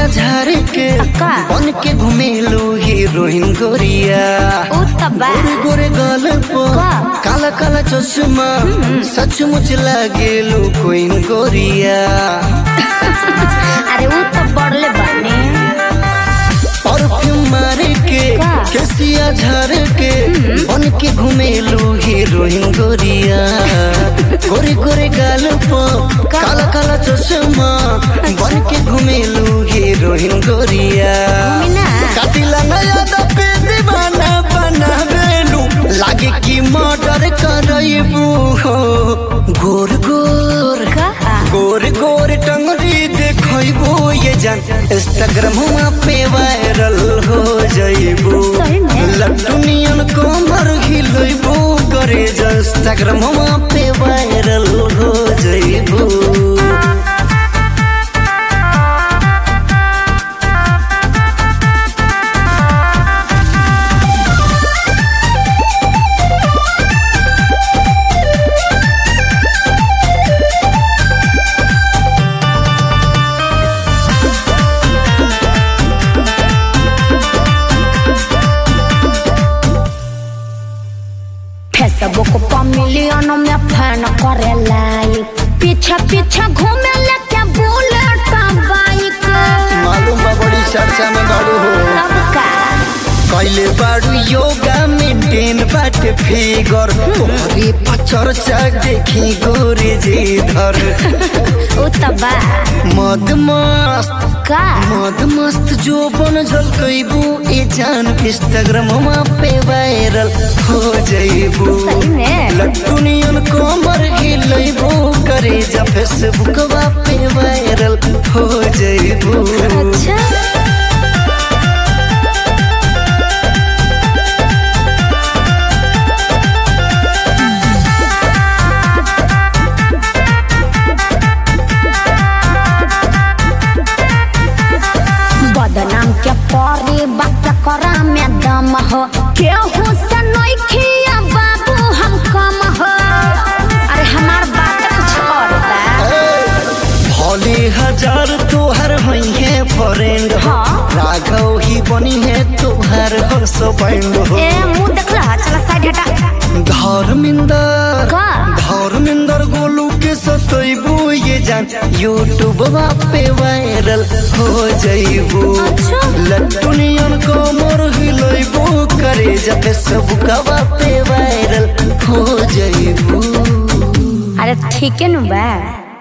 झार के अक्का। बन के घुमेलू हीरोइन गोरिया उ त बा गोरे गोरे गाल पर का? काला काला चश्मा सचमुच लागेलू कोइन गोरिया अरे उ त बड़ले बानी परफ्यूम मारे के का? केसिया झार के बन के घुमेलू हीरोइन गोरिया गोरे गोरे गाल पर का? काला काला चश्मा बन के घुमेलू हीरोइन गोरिया मीना कातिला नया दपे दीवाना बनावेलू लागे कि मर्डर करैबू हो गोर गोर का गोर गोर टंगरी देखैबू ये जान इंस्टाग्राम पे वायरल हो जाइबू सही में? लड्डू नियन कमर हिलैबू करे जा इंस्टाग्राम पे वायरल हो जाइबू फेसबुक पर मिलियन में फैन करे लाइक पीछे पीछे घूमे लेके बुलेट बाइक मालूम बा बड़ी चर्चा में बाड़ू हो अब का कैले बाड़ू योगा मेंटेन बाटे फिगर तोहरे पचर्चा देखी गोरे जी धर उ त बा मद मस्त का मद मस्त जो बन झलकैबू ए जान इंस्टाग्राम पे वायरल हो जाइबू सही में लट्टू नियन कमर हिलैबू करे जा फेसबुक पे वायरल हो जाइबू अच्छा बदनाम के परी बात करा में दम हो केहू से नइखिया बाबू हम कम हो अरे हमार बात कुछ और बा भोले हजार तोहर हुई है फ्रेंड हो हाँ। राघव ही बनी है तोहर हो सो बैंड हो ए मुंह देख रहा चला साइड हटा धर्मिंदर का धर्मिंदर गोलू के सतैबू ये जान यूट्यूब पे वायरल हो जाइबू अच्छा। लट्टू नियन कमर हिलैबू करे जा फेसबुक पे वायरल हो जाइबू अरे ठीक है नु बा